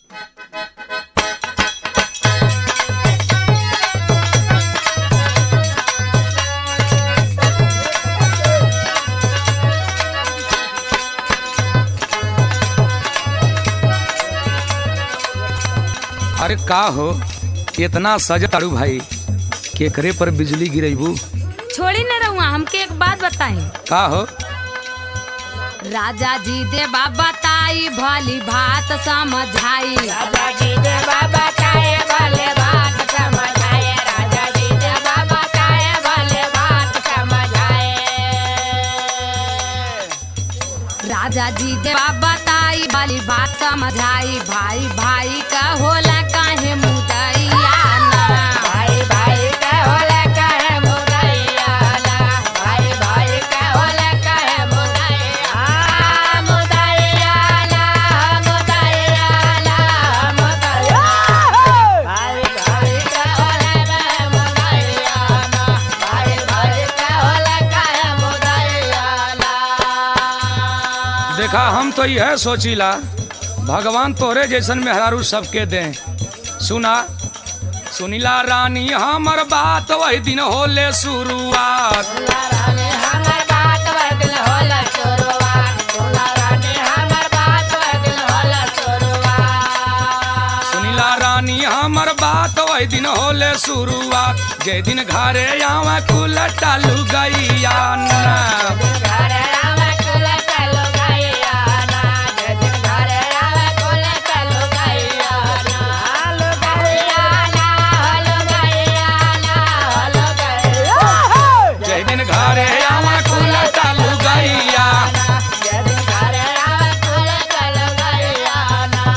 अरे का हो इतना सज तारू भाई केकरे पर बिजली गिरेबू छोड़ी न रहुआ हमके एक बात बताई का हो राजा जी दे बाबा ताई भली भात समझाई राजा जी दे बाबा काए भले बात समझाए राजा जी दे बाबा काए भले बात समझाए राजा जी दे बाबा ताई भली बात समझाई भाई भाई का होला काहे मुदैया ना भाई भाई का होला कहे मुदैया ना भाई भाई का होला कहे मुदैया मुदैया ना मुदैया ना मुदैया भाई भाई का होला मुदैया ना भाई भाई का होला कहे मुदैया ना देखा हम तो यह सोचिला भगवान तोरे जैसन मेहरारू सबके दे सुना सुनीला रानी हमर बात वही दिन होले शुरुआत रानी हमर बात बदल होला शुरुआत सुना रानी हमर बात बदल होला शुरुआत सुनीला रानी हमर बात वही दिन होले शुरुआत जे दिन घरे आवा कुल टालू गैया ना घरे आवे कुल चलो गैया ना जे दिन घरे आवे कुल चलो गैया ना हलो गैया ना हलो गैया ना हलो गैया जे दिन घरे आवा कुल टालू गैया जे दिन घरे आवे कुल चलो गैया ना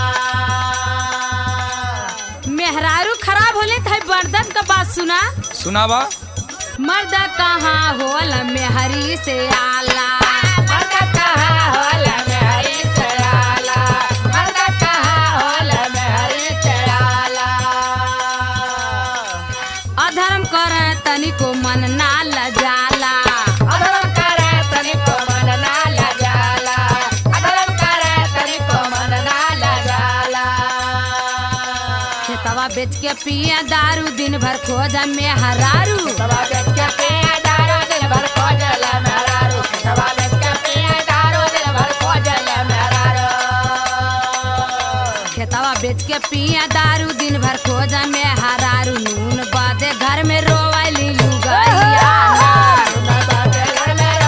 मेहरारू खराब होले थे बर्दन का बात सुना सुनावा मर्द कहाँ होल मेहरी से आला मर्द कहाँ होला मेहरी चढ़ाला मर्द कहाँ होला मेहरी चढ़ाला अधर्म कर तनिको मन ना लजाला अधर्म करे तनिको मन ना लजाला अधर्म करे तनिको मन ना लजाला खेतवा बेच के पिए दारू दिन भर खोज मेहरारू सवा बेच के पिए दारू दिन भर खोजल मेहरारू सवा बेच के पिए दारू दिन भर खोजल मेहरारू खेतवा बेच के पिए दारू दिन भर खोज मेहरारू नून बादे घर में रोवली लुगैया ना।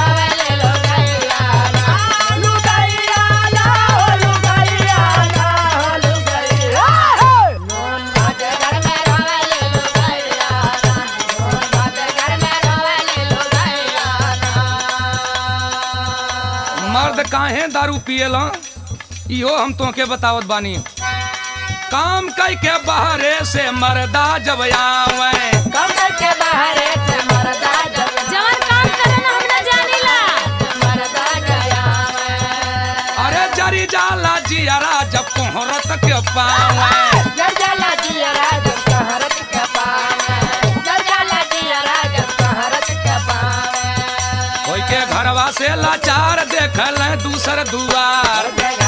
मर्द काहे दारू पिएला इहो हम तोके बतावत बानी काम कई के बहरे से मर्दा जब आवे जवन काम करे ना हम ना जानीला अरे जरी जाला जियरा जब कोहरत के पावे कोई के घरवा से लाचार देखल दूसर दुआर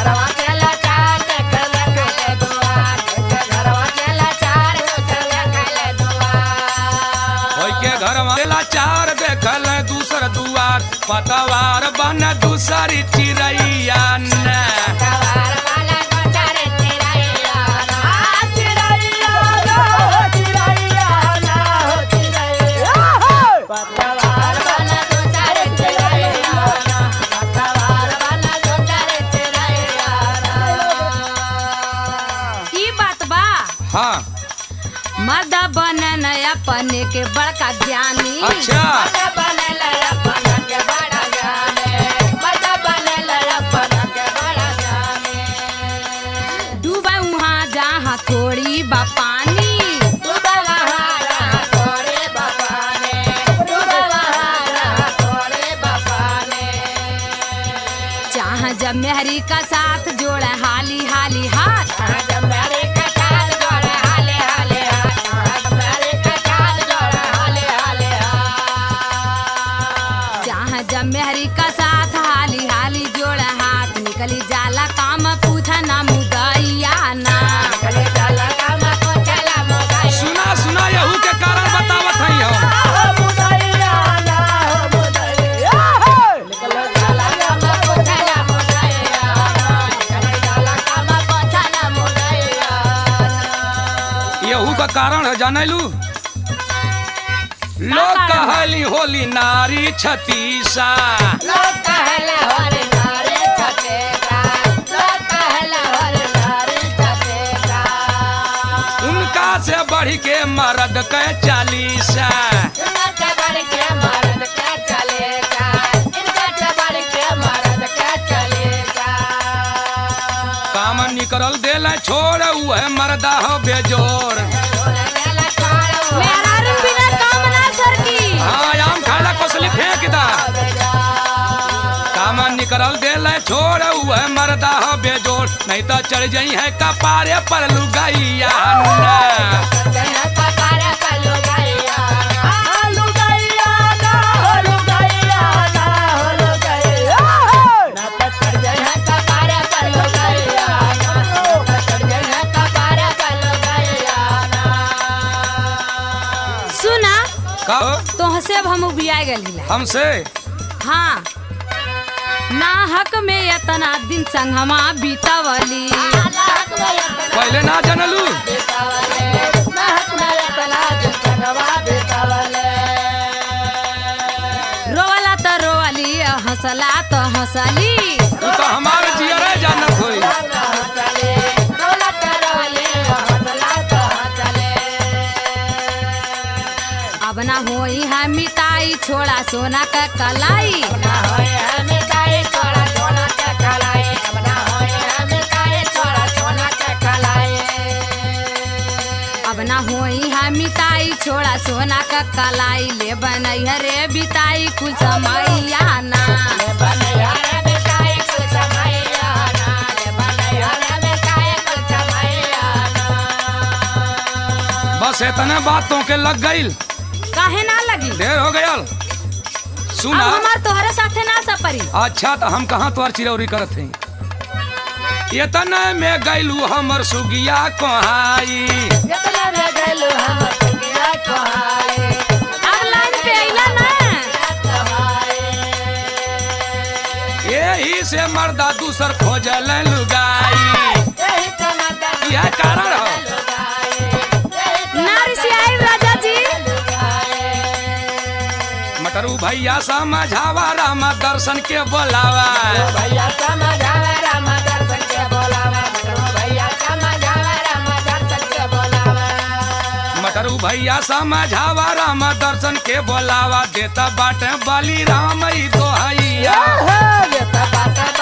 कोई के घरवा से लाचार देखल दूसर दुआर पतवार बन दूसरी चिड़ैया ने ई बात बा हाँ मर्द बनन अपने के बड़का ज्ञानी अच्छा डूबा वहाँ जहाँ थोड़ी बा पानी जहाँ जब मेहरी का साथ जोड़े हाली हाली हाथ जहाँ जब मेहरी का साथ हाली हाली जोड़े हाथ निकली जाला काम पूछा ना मुदैया ना का कारण है जाने लू लोग कारण बा? कहली होली नारी छतीसा लोग कहले होरे नारी छतेका लोग कहले होरे नारी छतेका उनका से बढ़ के मर्द के चालीसा इनका से बढ़ के मर्द के चलेगा इनका से बढ़ के मर्द के चलेगा काम निकल देला छोड़ उहे मर्दा हो बेजोर मेहरारू बिना काम ना सरकी हाँ आम खाला कोसली फेंक दा काम निकल देला छोड़ उहे मर्दा हो बेजोर नहीं तो चढ़ जाई है कपारे पर लुगाइया ना। सुना का तोहसे अब हम उबिया गली हमसे हाँ ना हक में इतना दिन संगमा बीतावली पहले ना जानलू रोवला तो रोवली हंसला तो हंसली तू तो हमारे जियरे जानत होई अब ना होई है मिताई छोड़ा सोना का कलाई अब ना होई है मिताई छोड़ा सोना का कलाई ले बनई है रे बिताई कुल समैया ना बस इतने बातों के लग गईल काहे ना लगी ढेर हो गयल अब सुना हमार तोहरे साथे ना सपरी अच्छा तो हम कहाँ तोहर चिरौरी करत हई इतने में गैलू हमर सुगिया कोहाई अब लाइन पे अइला ना यही से मर्दा दूसर खोजल लुगाई यह कारण हो नारी से आई राजा जी मटरू भैया समझावा राम दर्शन के बोलावा भैया समझावे राम दर्शन के बोलावा भैया समझावे राम दर्शन के बोलावा मटरू भैया समझावा राम दर्शन के बोलावा देता बाटे बली राम ई दोहैया ये सब बात